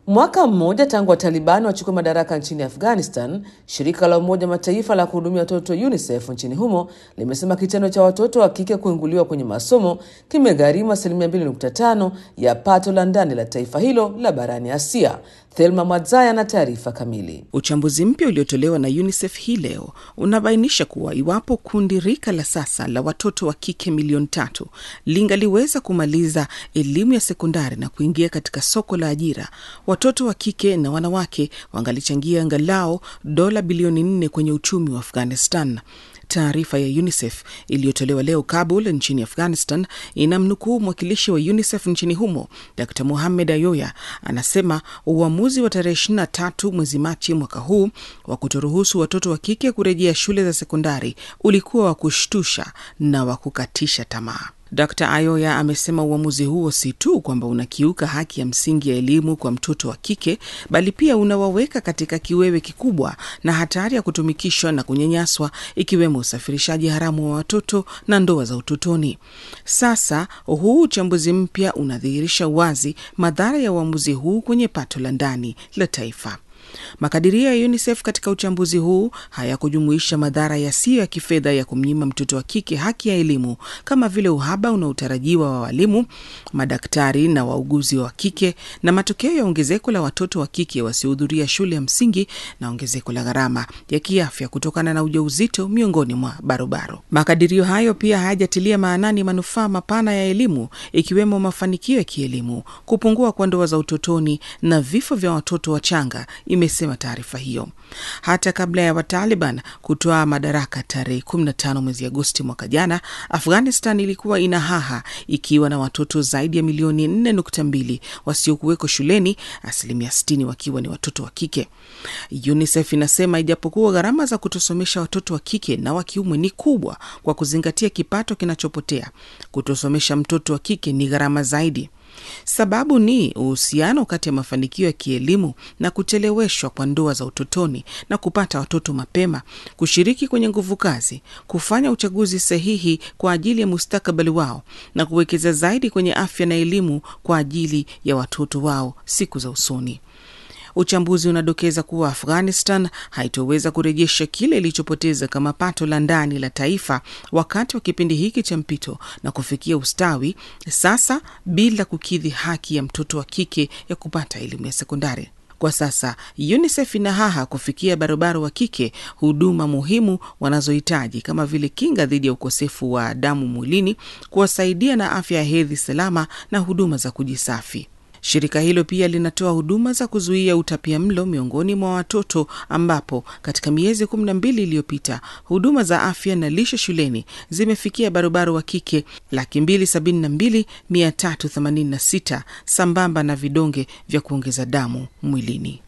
Mwaka mmoja tangu Watalibani wachukue madaraka nchini Afghanistan, shirika la Umoja Mataifa la kuhudumia watoto UNICEF nchini humo limesema kitendo cha watoto wa kike kuinguliwa kwenye masomo kimegharimu asilimia 2.5 ya pato la ndani la taifa hilo la barani Asia. Thelma Mwadzaya na taarifa kamili. Uchambuzi mpya uliotolewa na UNICEF hii leo unabainisha kuwa iwapo kundi rika la sasa la watoto wa kike milioni tatu lingaliweza kumaliza elimu ya sekondari na kuingia katika soko la ajira, watoto wa kike na wanawake wangalichangia angalau dola bilioni nne kwenye uchumi wa Afghanistan. Taarifa ya UNICEF iliyotolewa leo Kabul nchini Afghanistan inamnukuu mwakilishi wa UNICEF nchini humo Dr Muhamed Ayoya anasema uamuzi wa tarehe 23 mwezi Machi mwaka huu wa kutoruhusu watoto wa kike kurejea shule za sekondari ulikuwa wa kushtusha na wa kukatisha tamaa. Dr Ayoya amesema uamuzi huo si tu kwamba unakiuka haki ya msingi ya elimu kwa mtoto wa kike, bali pia unawaweka katika kiwewe kikubwa na hatari ya kutumikishwa na kunyanyaswa, ikiwemo usafirishaji haramu wa watoto na ndoa za utotoni. Sasa huu uchambuzi mpya unadhihirisha wazi madhara ya uamuzi huu kwenye pato la ndani la taifa. Makadirio ya UNICEF katika uchambuzi huu hayakujumuisha madhara yasiyo ya kifedha ya kumnyima mtoto wa kike haki ya elimu kama vile uhaba unaotarajiwa wa walimu, madaktari na wauguzi wa kike, na matokeo ya ongezeko la watoto wa kike wasiohudhuria shule ya msingi na ongezeko la gharama ya kiafya kutokana na ujauzito miongoni mwa barobaro. Makadirio hayo pia hayajatilia maanani manufaa mapana ya elimu, ikiwemo mafanikio ya kielimu, kupungua kwa ndoa za utotoni na vifo vya watoto wachanga imesema taarifa hiyo. Hata kabla ya Wataliban kutoa madaraka tarehe 15 mwezi Agosti mwaka jana, Afghanistan ilikuwa ina haha ikiwa na watoto zaidi ya milioni 4.2 wasiokuweko shuleni, asilimia 60 wakiwa ni watoto wa kike. UNICEF inasema ijapokuwa gharama za kutosomesha watoto wa kike na wa kiume ni kubwa kwa kuzingatia kipato kinachopotea, kutosomesha mtoto wa kike ni gharama zaidi. Sababu ni uhusiano kati ya mafanikio ya kielimu na kucheleweshwa kwa ndoa za utotoni na kupata watoto mapema, kushiriki kwenye nguvu kazi, kufanya uchaguzi sahihi kwa ajili ya mustakabali wao na kuwekeza zaidi kwenye afya na elimu kwa ajili ya watoto wao siku za usoni. Uchambuzi unadokeza kuwa Afghanistan haitoweza kurejesha kile ilichopoteza kama pato la ndani la taifa wakati wa kipindi hiki cha mpito na kufikia ustawi sasa bila kukidhi haki ya mtoto wa kike ya kupata elimu ya sekondari. Kwa sasa UNICEF ina haha kufikia barobaro wa kike huduma muhimu wanazohitaji kama vile kinga dhidi ya ukosefu wa damu mwilini, kuwasaidia na afya ya hedhi salama na huduma za kujisafi. Shirika hilo pia linatoa huduma za kuzuia utapia mlo miongoni mwa watoto ambapo katika miezi kumi na mbili iliyopita huduma za afya na lishe shuleni zimefikia barobaro wa kike laki mbili sabini na mbili mia tatu themanini na sita sambamba na vidonge vya kuongeza damu mwilini.